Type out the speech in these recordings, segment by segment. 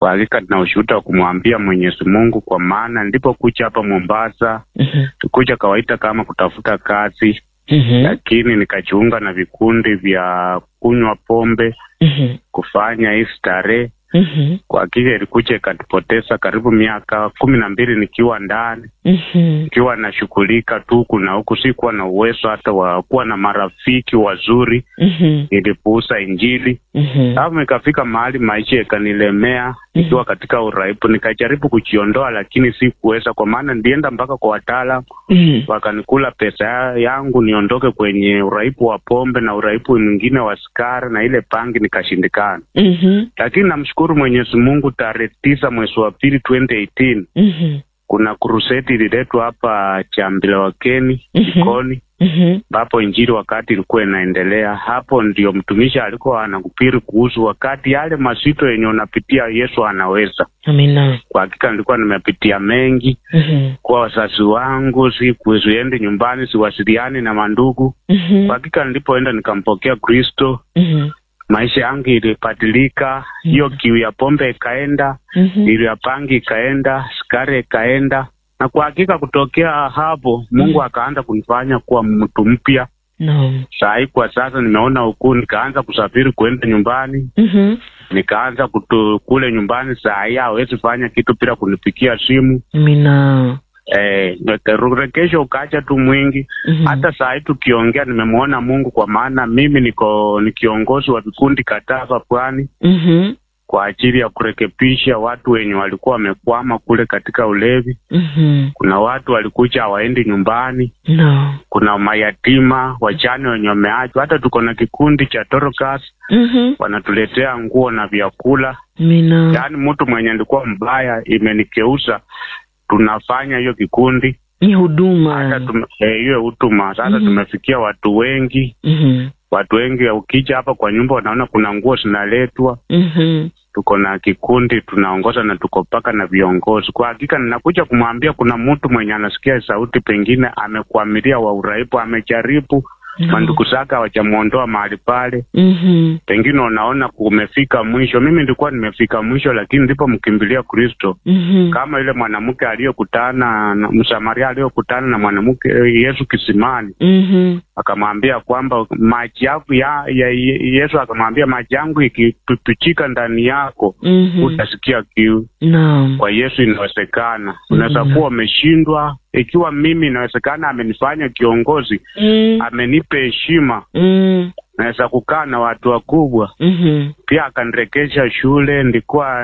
Kwa hakika nina ushuhuda wa kumwambia Mwenyezi Mungu, kwa maana nilipokuja hapa Mombasa Mhm. tukuja kawaida kama kutafuta kazi, Mhm. lakini nikajiunga na vikundi vya kunywa pombe, Mhm. kufanya hii starehe. Mhm. Kwa hakika ilikuja ikatupoteza karibu miaka kumi na mbili nikiwa ndani Mhm. nikiwa nashughulika tu huku na huku, sikuwa na uwezo hata wa kuwa na marafiki wazuri, Mhm. nilipuuza Injili. Mhm. Alafu ikafika mahali maisha yakanilemea, nikiwa katika uraibu, nikajaribu kujiondoa, lakini sikuweza, kwa maana nilienda mpaka kwa wataalam, Mhm. wakanikula pesa ya- yangu niondoke kwenye uraibu wa pombe na uraibu mwingine wa sigara na ile pangi, nikashindikana. Mhm. Lakini namshukuru Mwenyezi Mungu, tarehe tisa mwezi wa pili 2018 Mhm. kuna kruseti ililetwa hapa Chambila Wakeni Mhm. Jikoni Mhm. ambapo injili wakati ilikuwa inaendelea hapo, ndio mtumishi alikuwa anakupiri kuhusu wakati yale masito yenye unapitia, Yesu anaweza. Amina. Kwa hakika nilikuwa nimepitia mengi Mhm. kwa wazazi wangu, sikuendi nyumbani, siwasiliani na mandugu. Mhm. Kwa hakika nilipoenda nikampokea Kristo, Mhm. maisha yangu ilibadilika. Hiyo kiu ya pombe ikaenda, Mhm. kiu ya pangi ikaenda, sigara ikaenda, na kwa hakika kutokea hapo Mungu akaanza kunifanya kuwa mtu mpya. Naam. Saa hii kwa sasa nimeona ukuu, nikaanza kusafiri kuenda nyumbani, Mhm. nikaanza kutu, kule nyumbani. Saa hii hawezi fanya kitu bila kunipigia simu Amina. eh, rekesho ukacha tu mwingi. Mhm. Hata saa hii tukiongea, nimemwona Mungu, kwa maana mimi niko ni kiongozi wa vikundi kadhaa hapa pwani Mhm. kwa ajili ya kurekebisha watu wenye walikuwa wamekwama kule katika ulevi. Mhm. Kuna watu walikuja hawaendi nyumbani, Naam. kuna mayatima, wajane wenye wameachwa. Hata tuko na kikundi cha Torokas Mhm. wanatuletea nguo na vyakula. Amina. Yaani mtu mwenye alikuwa mbaya imenikeuza, tunafanya hiyo kikundi Ni hata huduma. tume- eh, hiyo huduma sasa. Mhm. Tumefikia watu wengi, Mhm. watu wengi. Ukija hapa kwa nyumba, wanaona kuna nguo zinaletwa. Mhm. Tuko na kikundi tunaongoza na tuko mpaka na viongozi. Kwa hakika, ninakuja kumwambia kuna mtu mwenye anasikia sauti, pengine amekwamilia wa uraibu, amejaribu mandugu zake hawajamwondoa mahali pale Mhm. pengine unaona kumefika mwisho. Mimi nilikuwa nimefika mwisho, lakini ndipo mkimbilia Kristo, Mhm. kama yule mwanamke aliyokutana na Msamaria aliyokutana na mwanamke Yesu kisimani, Mhm. akamwambia kwamba maji yangu ya, ya, Yesu akamwambia maji yangu ikipichika ndani yako Mhm. utasikia kiu. Naam. Kwa Yesu inawezekana. Unaweza kuwa umeshindwa, ikiwa mimi inawezekana, amenifanya kiongozi, Mm. amenipa heshima, Mm. naweza kukaa na watu wakubwa Mhm. pia akanirekesha shule. Ndikuwa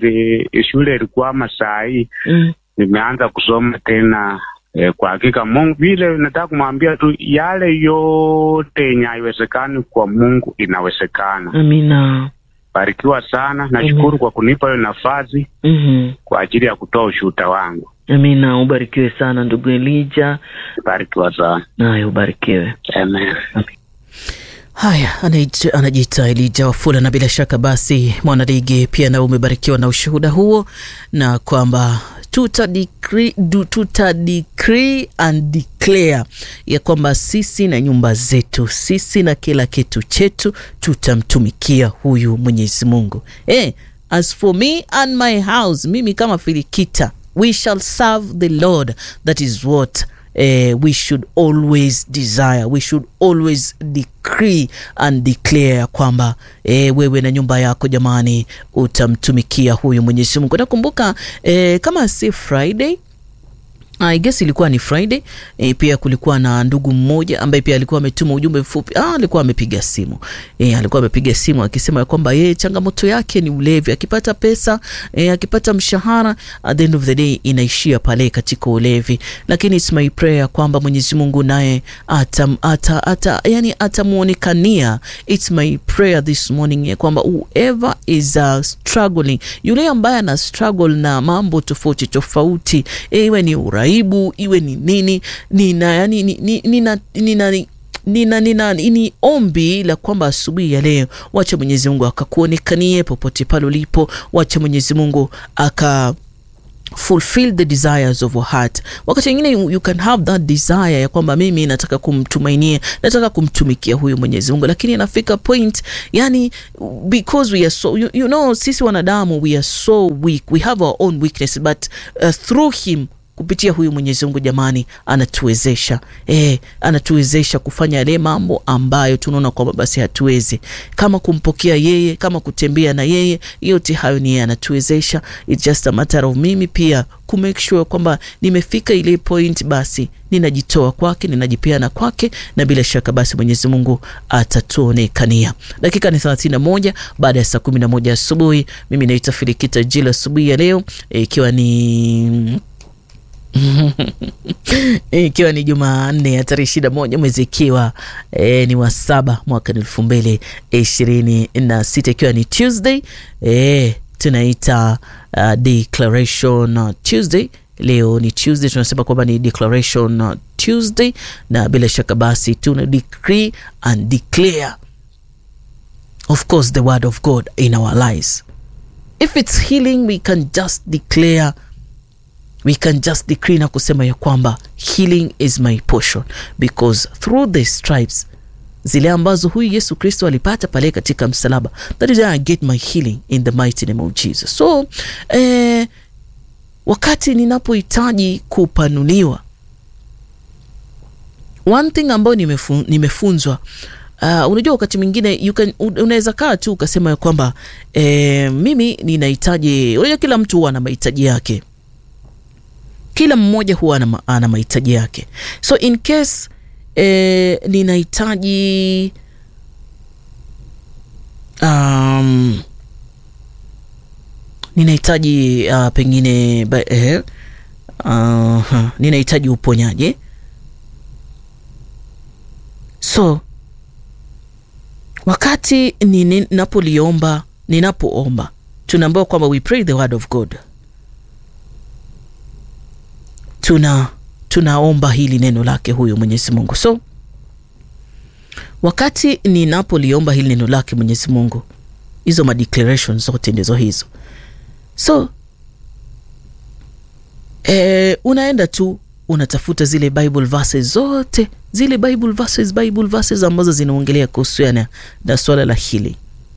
ni, shule ilikuwa masaa hii Mm. nimeanza kusoma tena. E, kwa hakika Mungu, vile nataka kumwambia tu, yale yote yenye haiwezekani kwa Mungu inawezekana. Amina. Barikiwa sana, nashukuru kwa kunipa hiyo nafasi Mhm. kwa ajili ya kutoa ushuhuda wangu. Amina. Ubarikiwe sana ndugu Elija. Barikiwa sana, Naye ubarikiwe. amen. Haya, anaita- anajiita Elija Wafula, na bila shaka basi mwanaligi pia nao umebarikiwa na ushuhuda huo, na kwamba tuta decree, du- tuta decree and declare ya kwamba sisi na nyumba zetu, sisi na kila kitu chetu tutamtumikia huyu Mwenyezi Mungu. Eh, as for me and my house, mimi kama Filikita, we shall serve the Lord. That is what eh, we should always desire we should always decree and declare ya kwamba eh, wewe na nyumba yako jamani utamtumikia huyu mwenyezi mungu nakumbuka eh, kama si friday I guess ilikuwa ni Friday. E, pia kulikuwa na ndugu mmoja ambaye pia alikuwa ametuma ujumbe mfupi. Ah, alikuwa amepiga simu. E, alikuwa amepiga simu akisema ya kwamba yeye changamoto yake ni ulevi. Akipata pesa, e, akipata mshahara, at the end of the day inaishia pale katika ulevi. Lakini it's my prayer kwamba Mwenyezi Mungu naye ata, ata, ata, yani atamuonekania. It's my prayer this morning ya kwamba whoever is uh, struggling, yule ambaye ana struggle na mambo tofauti tofauti, e, iwe ni uraibu, iwe ni nini, nina yani ni- ni- nina nina nina nina ni ombi la kwamba asubuhi ya leo wacha Mwenyezi Mungu akakuonekanie popote pale ulipo, wacha Mwenyezi Mungu aka fulfill the desires of our heart. Wakati mwingine you, you can have that desire ya kwamba mimi nataka kumtumainia, nataka kumtumikia huyu Mwenyezi Mungu, lakini inafika point, yani because we are so you, you know, sisi wanadamu we are so weak, we have our own weakness but uh, through him kupitia huyu Mwenyezi Mungu jamani, anatuwezesha eh, anatuwezesha kufanya yale mambo ambayo tunaona kwamba basi hatuwezi, kama kumpokea yeye, kama kutembea na yeye, yote hayo ni yeye anatuwezesha. It's just a matter of mimi pia ku make sure kwamba nimefika ile point, basi ninajitoa kwake, ninajipeana kwake, na bila shaka basi Mwenyezi Mungu atatuonekania. Dakika ni 31 baada ya saa 11 asubuhi. Mimi naitwa Filikita Jila asubuhi ya leo ikiwa e, ni ikiwa ni Jumanne ya tarehe ishirini na moja mwezi ikiwa e, ni wa saba mwaka elfu mbili ishirini na sita ikiwa ni Tuesday e, tunaita uh, declaration Tuesday. Leo ni Tuesday, tunasema kwamba ni declaration Tuesday, na bila shaka basi tuna decree and declare of course the word of God in our lives. If it's healing we can just declare we can just decree na kusema ya kwamba healing is my portion because through the stripes zile ambazo huyu Yesu Kristo alipata pale katika msalaba, that is where I get my healing in the mighty name of Jesus. So eh, wakati ninapohitaji kupanuliwa, one thing ambayo nimefu, nimefunzwa Uh, unajua wakati mwingine you can unaweza kaa tu ukasema ya kwamba eh, mimi ninahitaji. Unajua kila mtu huwa na mahitaji yake kila mmoja huwa ana, ana mahitaji yake, so in case eh, ninahitaji um, ninahitaji uh, pengine eh, uh, ninahitaji uponyaji, so wakati ninapoliomba, ninapoomba tunaambiwa kwamba we pray the word of God tuna tunaomba hili neno lake huyu Mwenyezi Mungu. So wakati ninapoliomba hili neno lake Mwenyezi Mungu, hizo ma declaration zote ndizo hizo. So e, unaenda tu unatafuta zile Bible verses zote zile Bible verses, Bible verses ambazo zinaongelea kuhusiana na swala la hili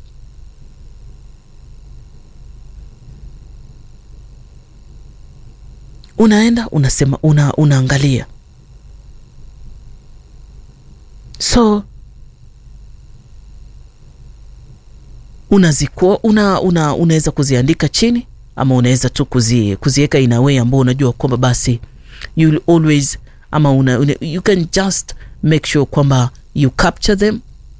unaenda unasema una, unaangalia so unazikuwa una, una, unaweza kuziandika chini ama unaweza tu kuzi, kuziweka in a way ambao unajua kwamba basi you will always ama una, una, you can just make sure kwamba you capture them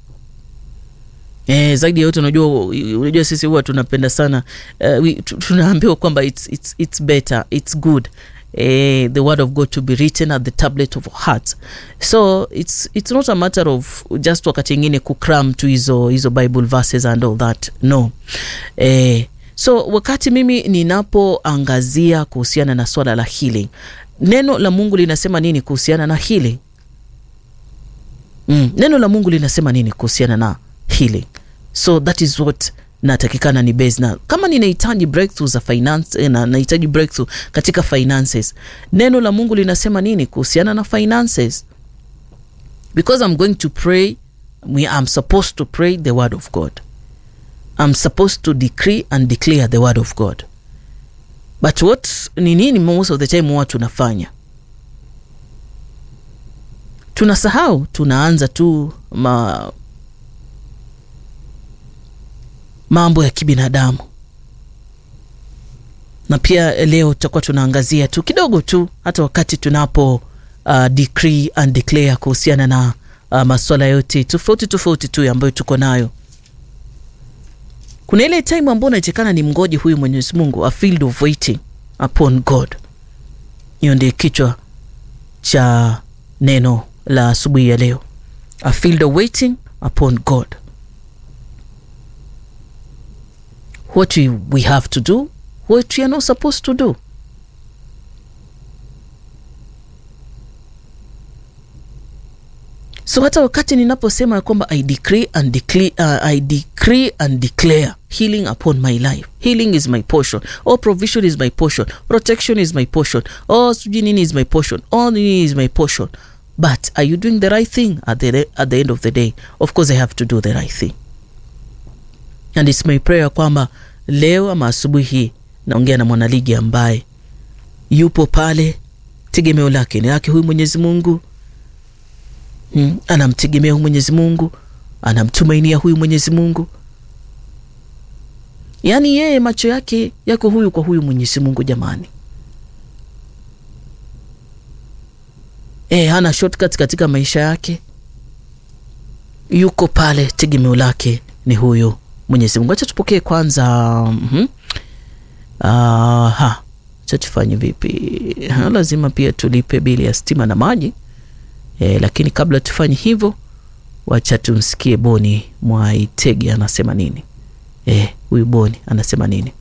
Eh, zaidi ya yote unajua, unajua sisi huwa tunapenda sana uh, we, tunaambiwa kwamba it's, it's, it's better it's good eh, the word of God to be written at the tablet of our hearts so it's, it's not a matter of just wakati ingine kukram tu hizo hizo bible verses and all that no eh, so wakati mimi ninapoangazia kuhusiana na swala la healing neno la Mungu linasema nini kuhusiana na healing mm, neno la Mungu linasema nini kuhusiana na healing so that is what natakikana ni base na kama ninahitaji breakthrough za finance na nahitaji breakthrough katika finances neno la Mungu linasema nini kuhusiana na finances because I'm going to pray we I'm supposed to pray the word of God I'm supposed to decree and declare the word of God but what ni nini most of the time huwa tunafanya tunasahau tunaanza tu ma mambo ya kibinadamu na pia leo tutakuwa tunaangazia tu kidogo tu hata wakati tunapo uh, decree and declare kuhusiana na uh, maswala yote tofauti tofauti tu ambayo tuko nayo kuna ile time ambayo unaitekana ni mgoje huyu mwenyezi mungu a field of waiting upon god hiyo ndio kichwa cha neno la asubuhi ya leo a field of waiting upon god what we, we have to do, what we are not supposed to do. so hata wakati ninaposema kwamba I decree and declare, uh, I decree and declare healing upon my life healing is my portion or provision is my portion protection is my portion or sijui nini is my portion or nini is my portion but are you doing the right thing at the, at the end of the day of course i have to do the right thing and it's my prayer kwamba leo ama asubuhi hii naongea na mwanaligi ambaye yupo pale tegemeo lake ni lake huyu mwenyezi mungu hmm. anamtegemea huyu mwenyezi mungu anamtumainia huyu mwenyezi mungu yaani yeye macho yake yako huyu kwa huyu mwenyezi mungu jamani e, hana shortcut katika maisha yake yuko pale tegemeo lake ni huyu mwenyezi mungu acha tupokee kwanza mm-hmm. Aha, cha tufanye vipi? Ha, lazima pia tulipe bili ya stima na maji e, lakini kabla tufanye hivyo, wacha tumsikie Boni Mwaitege anasema nini. E, huyu Boni anasema nini?